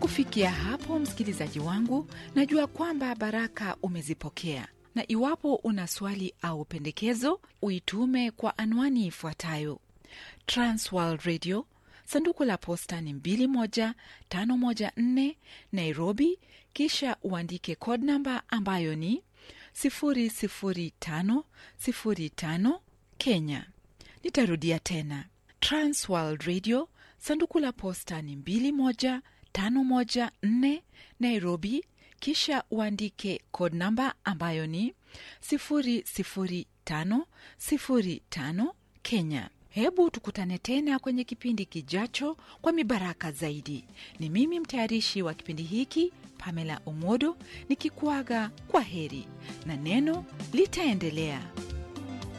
kufikia hapo, msikilizaji wangu, najua kwamba baraka umezipokea, na iwapo una swali au pendekezo, uitume kwa anwani ifuatayo: Transworld Radio, sanduku la posta ni 21514 Nairobi, kisha uandike code namba ambayo ni 00505 Kenya. Nitarudia tena, Transworld Radio, sanduku la posta ni 21514 Nairobi, kisha uandike code namba ambayo ni 00505 Kenya. Hebu tukutane tena kwenye kipindi kijacho kwa mibaraka zaidi. Ni mimi mtayarishi wa kipindi hiki Pamela Omodo nikikuaga kwa heri na neno litaendelea.